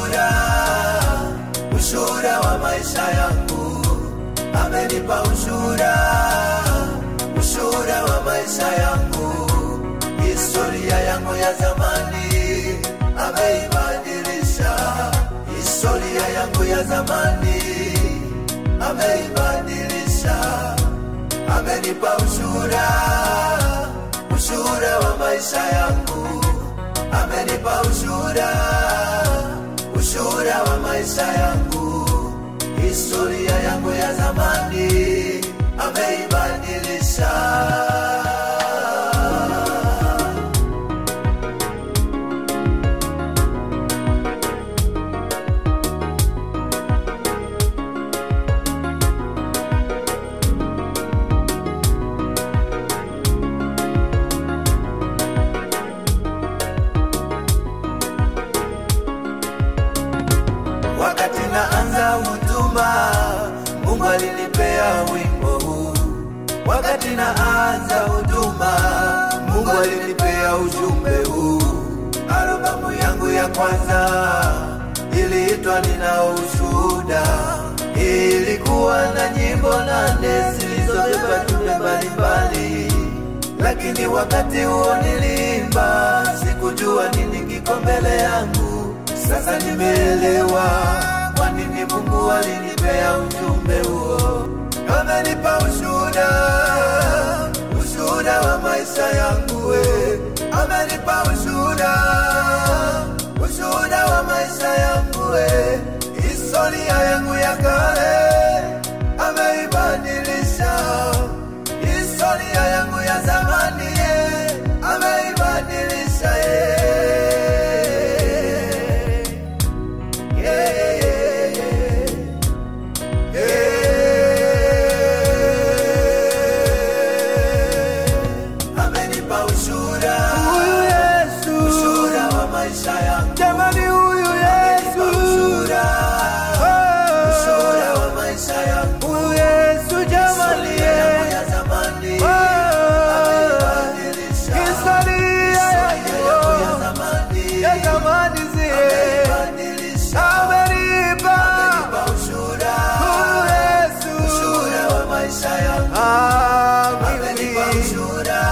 ushuhuda, ushuhuda wa maisha yangu. Amenipa ushuhuda, ushuhuda wa maisha yangu. Historia yangu ya zamani ameibadilisha, historia yangu ya zamani ameibadilisha. Amenipa ushuhuda, ushuhuda wa maisha yangu. Amenipa ushuhuda, ushuhuda wa maisha yangu. Historia yangu ya zamani ameibadilisha. Wakati naanza huduma, Mungu alinipea wimbo huu. Wakati naanza huduma, Mungu alinipea ujumbe huu. Albamu yangu ya kwanza iliitwa Nina Ushuhuda, ilikuwa na nyimbo nane zilizobeba jumbe mbalimbali, lakini wakati huo nilimba, sikujua nini kiko mbele yangu. Sasa nimeelewa kwa nini Mungu alinipea ujumbe huo. Amenipa ushuhuda, ushuhuda wa maisha yangu we. Amenipa ushuhuda, ushuhuda wa maisha yangu we. Historia yangu ya kale ameibadilisha, historia yangu ya zamani eh, ameibadilisha eh. Yeah, yeah, yeah, yeah. Amenipa ushuhuda, Huyu Yesu, ushuhuda wa maisha yangu. jamani, huyu Amenipa Yesu, ushuhuda, Oh, ushuhuda wa maisha yangu. huyu Yesu, jamani, Historia yangu ya zamani Oh, ameibadilisha. historia Historia yangu ya yangu zamani ya zamani zie ameibadilisha. amenipa Amenipa ushuhuda, huyu Yesu, ushuhuda wa maisha yangu. Amenipa amini ushuhuda,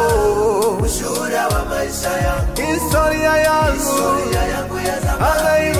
Oh, ushuhuda wa maisha yangu. historia yangu Historia yangu ya zamani